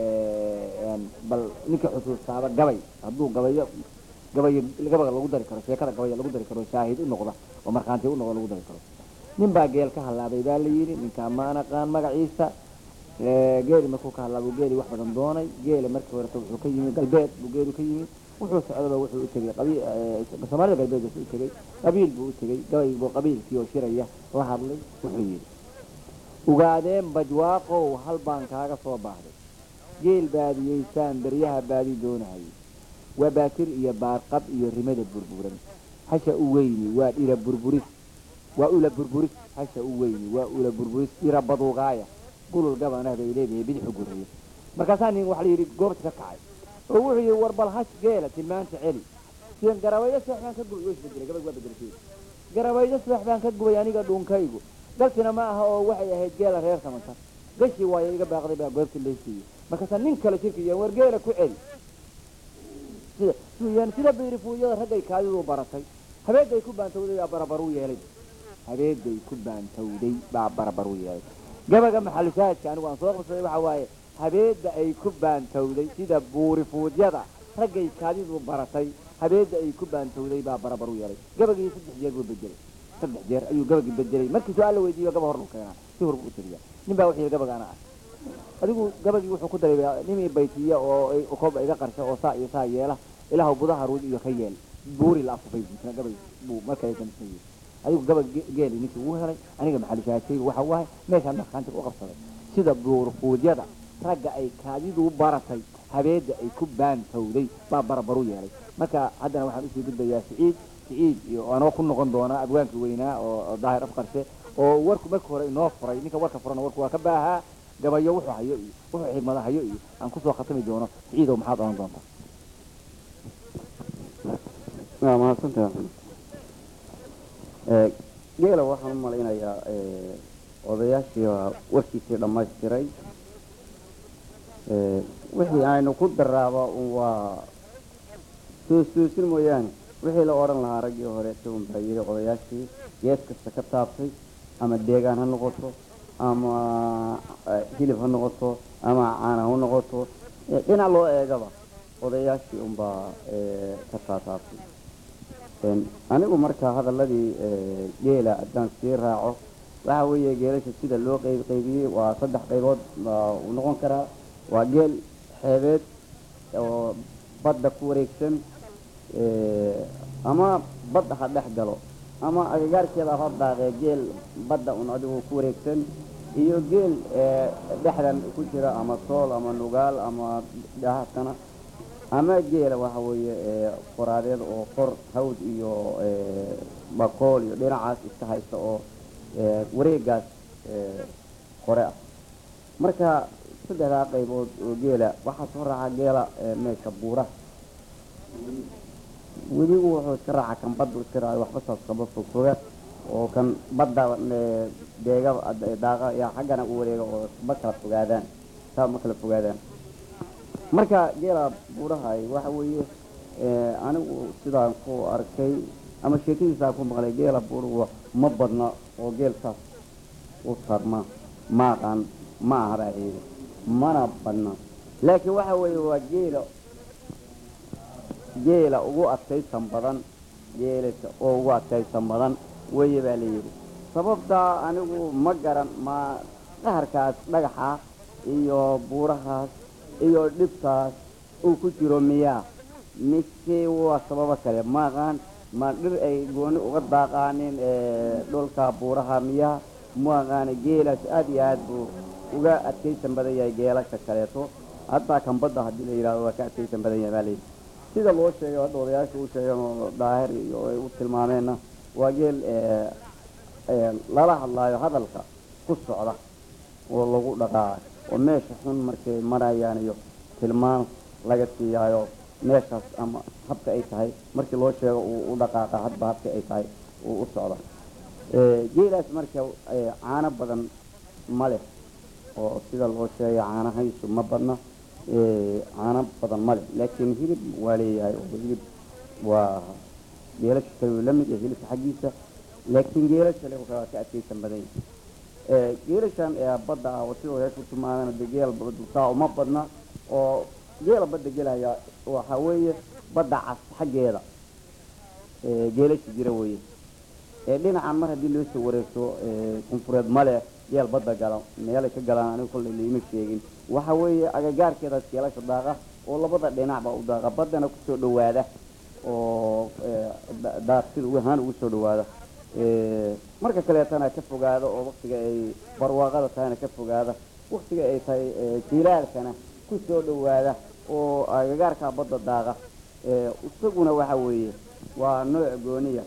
een, bal ninka xusuustaaba gabay hadduu gabayo gabayo gabaga lagu dari karo sheekada gabaya lagu dari karo shaahid u noqda oo markhaanti u noqda lagu dari karo nin baa geel ka halaabay baa la yidhi ninkaa ma anaqaan magaciisa Ee, geeli markuu ka hadlaa buu geeli wax badan doonay geeli markii horeta wuxuu ka yimi galbeed buu geelu ka yimi wuxuu socdaba wuxuu u tegey qabii- ee, soomaalida galbeed wuxuu u tegey qabiil buu u tegey gabay buu qabiilkii oo shiraya la hadlay wuxuu yidhi ugaadeen bajwaaqow hal baan kaaga soo baahday geel baadiyeysaan beryaha baadi doonahayay waa baatir iyo baarqab iyo rimada burburan hasha u weyni waa dhira burburis waa ula burburis hasha u weyni waa ula burburis dhira baduugaaya gulul gabanah bay leedahay bidixu gurriye markaasaa nin waxa la yidhi goobta ka kacay oo wuxuu yidhi war bal hash geela tilmaanta celi sidan garabayo seex baan ka gubay waa isbedelay gabag waa bedelkeeda garabayo seex baan ka gubay aniga dhuunkaygu galsina ma aha oo waxay ahayd geela reer samantar gashi waayo iga baaqday baa goobta laysiiyey markaasaa nin kale shirkiya war geela ku celi sida suyaan sida biirifuuyada raggay kaadidu baratay habeeday ku baantowday baa barabaruu yeelay habeeday ku baantowday baa barabaruu yeelay gabaga maxalushaadka anigu aan soo qabsaday waxa waaye habeedda ay ku baantowday sida buurifuudyada raggay kaadidu baratay habeedda ay ku baantowday baa barabar u yeelay gabagii saddex jeer buu bedelay saddex jeer ayuu gabagii bedelay markii su-aal la weydiiyo gaba hor lu keenaa si hor buu u tiriyaa nin baa wuxuu yidhi gabagaana ah adigu gabagii wuxuu ku daray nimii baytiya oo ay- kooba iga qarsha oo saa iyo saa yeela ilaahw budaha ruud iyo ka yeel buuri la afufay buusna gabay buu markay kamsayey adigu gabag ge- geeli ninkii uu helay aniga maxalushaadkaygu waxa waahay meeshaan markaantiga u qabsaday sida buurfuudyada ragga ay kaadidu baratay habeedda ay ku baantowday baa barabaru yeelay marka haddana waxaan usii gudbayaa siciid siciid iyo anoo ku noqon doonaa abwaankii weynaa oo oo daahir afqarshe oo warku markii hore inoo furay ninka warka furana warku waa ka baahaa gabayo wuxuu hayo iyo wuxuu xigmada hayo iyo aan kusoo khatami doono siciidow maxaad oran doontaa waa mahadsantahay axmed ee geela waxaan u malaynayaa ee, odayaashii waa warkiisii dhammaystiray ee, wixii aynu ku daraaba un waa suusuusin mooyaane wixii la odhan lahaa raggii hore isagun baa yidhi odayaashii gees kasta ka taabtay ama deegaan ha noqoto ama eh, hilib ha noqoto ama caana ha noqoto eh, dhinac loo eegaba odayaashii unbaa eh, ka taataabtay Een, anigu marka hadaladii ee, geela haddaan sii raaco waxa weeye geelasha sida loo qeyb qeybiyey waa saddex qaybood baa uu noqon karaa waa geel xeebeed oo badda ku wareegsan ee, ama badda ha dhex galo ama agagaarkeeda ha daaqee geel badda un adigu ku wareegsan iyo geel ee, dhexdan ku jira ama sool ama nugaal ama dhahaskana ama geela waxa weeye ee qoraadeed oo qor hawd iyo ee, bakool iyo dhinacaas iska haysta oo ee, wareegaas ee, qore ah marka saddexdaa qaybood oo geela waxaa soo raaca geela ee, meesha buuraha webigu wuxuu iska raaca kan baddu iska raaca waxba saas kaba fogfoga oo kan badda eh, deega daaqa yaa xaggana u wareega oo ma kala fogaadaan saa ma kala fogaadaan marka geela buurahay waxa weeye eh, anigu sidaan ku arkay ama sheekadiisaan ku maqlay geela buuruhu ma badna oo geel saas u tarma ma aqaan ma aha baa ciidi mana badna laakiin waxa weeye waa geela geela ugu adkaysan badan geelasa oo ugu adkaysan badan weye baa layidhi sababtaa anigu ma garan ma qaharkaas dhagaxa iyo buurahaas iyo dhibtaas uu ku jiro miyaa mise waa sababo kale ma aqaan ma dhir ay gooni uga daaqaanin ee, dhulka buuraha miyaa ma aqaani geelaas aad iyo aad buu uga adkaysan badan yahay geelasha kaleeto hataa kan badda haddii la yidhahdo waa ka adkaysan badan yahay baa layidhi sida loo sheegay hadda odayaasha u sheegeen oo daahir iyo ay u tilmaameenna waa geel ee, ee, lala hadlaayo hadalka ku socda oo lagu dhaqaayo oo meesha xun markay marayaan iyo tilmaan laga siiyaayo meeshaas ama habka ay tahay markii loo sheego uu u dhaqaaqa hadba habka ay tahay uu u socda Ee, geelaas marka ee, caano badan ma leh oo sida loo sheegay caanahaysu ma badna ee, caano badan ma leh laakiin hilib waa leeyahay oo hilib waa geelasha kale wuu la mid yahay hilibka xaggiisa laakiin geelasha kale waa ka adkaysan badan yahay Ee, geelashan ee badda ah oo sidoo hees ku tilmaameen de geel baddu saa uma badna oo geela badda gelaya waxa weeye badda cas xaggeeda ee, geelasha jira weeye ee dhinacan mar haddii loo soo wareegto ee, koonfureed male geel badda gala meelay ka galaan anigu kollay liima sheegin waxa weeye agagaarkeedaas geelasha daaqa oo labada dhinacba u daaqa baddana kusoo dhowaada oo ee, da- daaq sida ugu ahaan ugu soo dhowaada Ee, marka kaleetana ka fogaada oo waktiga ay barwaaqada tahayna ka fogaada waktiga ay tahay ee, jilaalkana ku soo dhowaada oo agagaarka badda daaqa Ee, isaguna waxa weeye waa nooc gooniya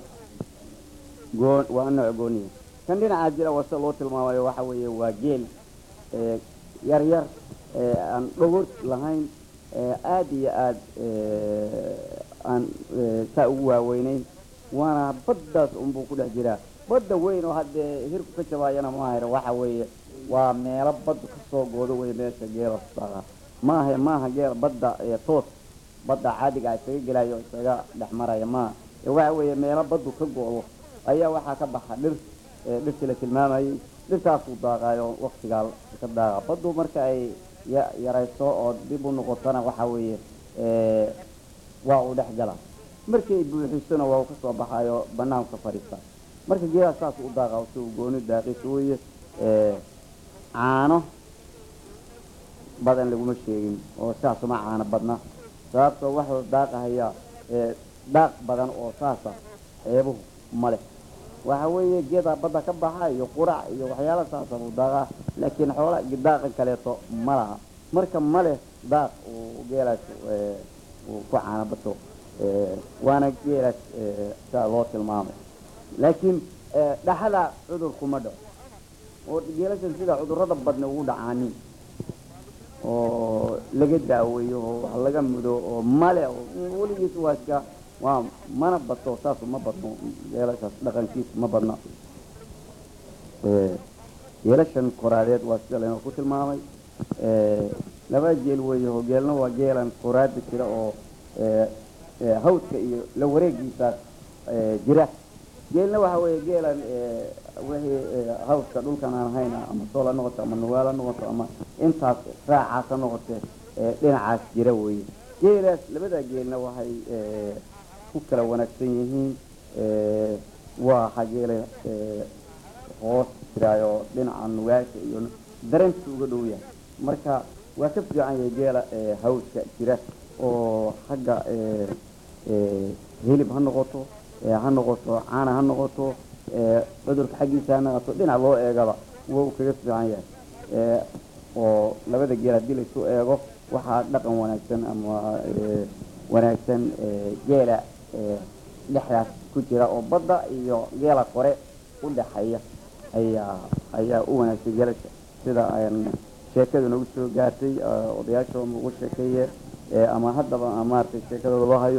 goon waa nooc gooniya kan dhinaca jira waa sida loo tilmaamayo waxa weeye waa geel ee, yar yar ee, aan dhogor lahayn ee, aad iyo aad ee, aan ee, saa ugu waaweynayn waana baddaas unbuu ku dhex jiraa badda weyn oo haddee hirku ka jabaayana maahayra waxa weeye waa meelo badda ka soo goodo wey meesha geela saaqa maaha maaha geel badda ee toos badda caadiga ah isaga gelayo isaga dhex maraya maaha ee waxa weeye meelo baddu ka go'do ayaa waxaa ka baxa dhir ee dhirtii la tilmaamayay dhirtaasuu daaqaayo waktigaa ka daaqa baddu marka ay ya- yarayso oo dib u noqotona waxa weeye ee, waa uu dhex gala markii ay buuxisona waa uu ka soo baxayo banaanku ka fadhiista marka geedaas saas u daaqa si uu gooni daaqis weeye ee, caano badan laguma sheegin oo saas uma caano badna sababtoo waxuu daaqahaya ee, daaq badan oo saasa ceebuhu ma leh waxa weeye geeda badda ka baxa iyo qurac iyo waxyaala saasa buu daaqaa laakiin xoola daaqan kaleeto ma laha marka ma leh daaq uu geelaas ee, uu ku caano bato ee, waana geelaas ee, saa loo tilmaamay laakiin ee, dhaxada cudur kuma dhaco oo geelashan sida cudurrada badna ugu dhacaanin oo laga daaweeyo oo wax laga mudo oo male oo weligiis waa iska waa mana bato saasu ma badno geelashaas dhaqankiisu ma badna Ee, geelashan koraadeed waa sida laynoo ku tilmaamay Ee, laba geel weeye oo geelna waa geelan koraada jira oo ee, ee, hawdka iyo la wareegiisaas ee, jira geelna waxa weeye geelan ee, wixii ee, hawdka dhulkan aan ahayn ama sool ha noqoto ama nugaal ha noqoto ama intaas raacaas ha noqote ee, dhinacaas jira weeye geelaas labada geelna waxay ee, ku kala wanaagsan yihiin ee, waa xageele ee, hoos jiraayo dhinaca nugaasha iyo dareenka uga dhow yahay marka waa ka fiican yahay geela ee, hawdka jira oo xagga ee, ee, hilib ha noqoto ee, ha noqoto caana ha noqoto ee, cudurka xaggiisa ha noqoto dhinac loo eegaba waa uu kaga fiican yahay ee, oo labada geel haddii laysu eego waxaa dhaqan wanaagsan ama ee, wanaagsan ee, geela ee, dhexdaas ku jira oo badda iyo geela kore u dhexeeya ayaa ayaa u wanaagsan geelasha sida aan sheekada nagu soo gaartay ee, odayaasha ugu sheekeeye ee, ama haddaba maaragtay sheekadooda loo hayo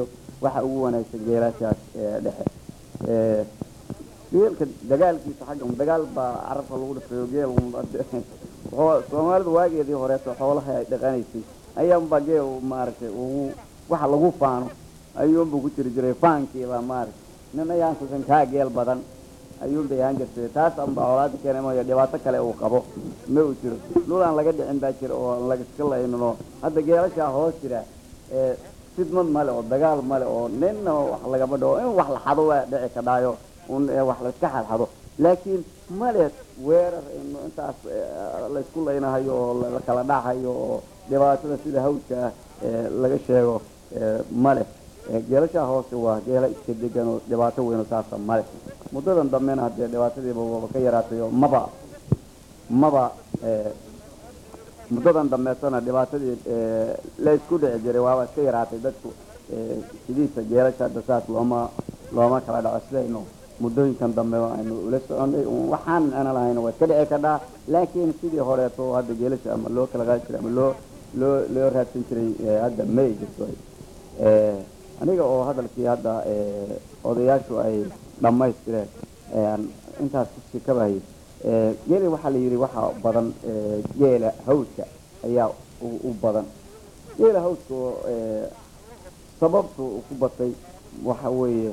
waxa ugu wanaagsan geelashaas ee dhexe ee geelka dagaalkiisa xagga dagaal baa carabka lagu dhifayo geel wuxuu- soomaalidu waageedii horeeto xoolaha ay dhaqanaysay ayaanba geel maaragtay ugu waxa lagu faano ayuunbu ku jiri jiray faankiiba maaragtay nin ayaan kusan kaa geel badan ayuun bay ahaan jirtay taas anbaa colaada keenay mooyo dhibaato kale uu qabo ma uu jiro dhul aan laga dhicin baa jira oo aan lagaska laynin oo hadda geelashaa hoos jira ee fidmad male oo dagaal male oo ninna wax lagama dhawo in wax la xado waa dhici ka dhaayo un ee wax layska xadxado laakiin male weerar in intaas ee, laysku laynahayo oo la la kala dhacayo oo dhibaatada sida hawdka ah ee laga sheego ee, male Ee, geelashaa hoose waa geela iska degan oo dhibaato weyn oo saasa male muddadan dambena haddee dhibaatadiiba waba ka yaraatay oo maba maba ee, muddadan dambeetana dhibaatadii ee, la isku dhici jiray waaba iska yaraatay dadku ee, sidiisa geelasha hadda saas looma looma kala dhaco sidaynu muddooyinkan dambe aynu ula soconay un waxaan ana lahayn waa iska dhici kadhaa laakiin sidii horeeto hadda geelasha ama loo kala qaadi jiray ama loo loo loo raadsan jiray ee, hadda ma ay jirto ee, aniga oo hadalkii hadda ee, odayaashu ay dhammaystireen ee, aan intaas kusii kabahayay ee, geeli waxaa la yidhi waxaa badan ee, geela hawdka ayaa u u badan geela hawdka oo ee, sababtu uu ku batay waxa weeye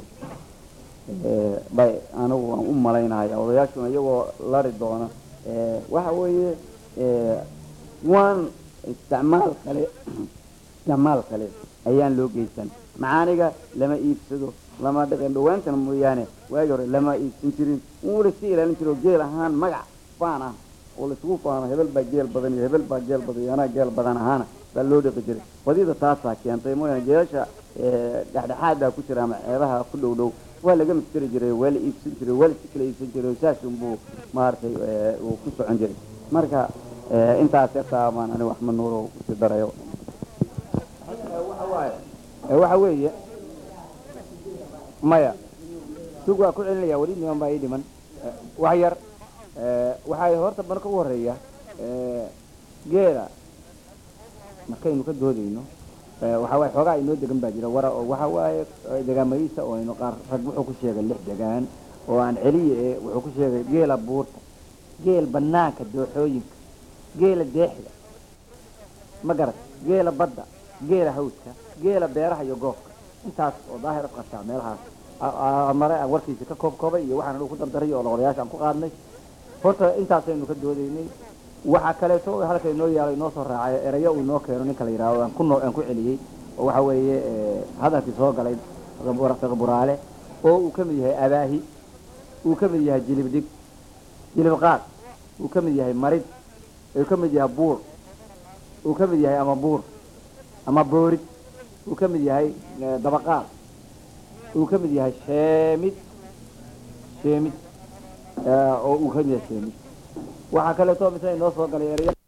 ee, bay anigu waan u malaynaya odayaashuna iyagoo lari doona ee, waxa weeye ee, waan isticmaal kale isticmaal kale ayaan loo geysan macaaniga lama iibsado lama dhaqan dhawaantana mooyaane waagi hore lama iibsan jirin wuu la iska ilaalin jiro geel ahaan magac faan ah oo laisugu faano hebel baa geel badan iyo hebel baa geel badan iyo anaa geel badan ahaana baa loo dhaqi jiray badida taasaa keentay mooyaane geelasha ee, dhexdhexaadaa ku jira ama ceebaha ku dhow dhow waa laga misteri jiray waa la iibsan jiray waa la iska kala iibsan jiray saas unbuu maaragtay ee, uu ku socon jiray marka ee, intaas yartaa baan aniga axmed nuuro kusii darayo ee waxa weeye maya sug waa ku celinaya weli niman baa ii dhiman Eh, wax yar eh, waxaa horta marka ugu horeeya eh, geela markaynu ka doodayno eh, waxa waaye xoogaa inoo degan baa jira wara oo waxa waaye eh, degaamadiisa oo aynu qaar rag wuxuu ku sheegay lix degaan oo aan celiye eh, wuxuu ku sheegay geela buurta geel banaanka dooxooyinka geela deexda ma garat geela badda geela hawdka geela beeraha iyo goobka intaas oo daahir afqashaa meelahaas a- a- mare aan warkiisa ka koob koobay iyo waxaan anigu ku dardaray oo odayaasha aan ku qaadnay horta intaasaynu ka doodaynay waxaa kaleeto oo halka inoo yaalo inoo soo raacay erayo uu inoo keeno ninka la yidhaahdo aan ku noo aan ku celiyey oo waxa weeye eh, hadalkii soo galay fiqi buraale oo uu ka mid yahay abaahi uu ka mid yahay jilib dig jilib qaad uu ka mid yahay marid uu ka mid yahay buur uu ka mid yahay ama buur ama boorid uu ka mid yahay eh, dabaqaad uu ka mid yahay sheemid sheemid eh, oo uu ka mid yahay sheemid waxaa kaleeto misna inoo soo galay ereya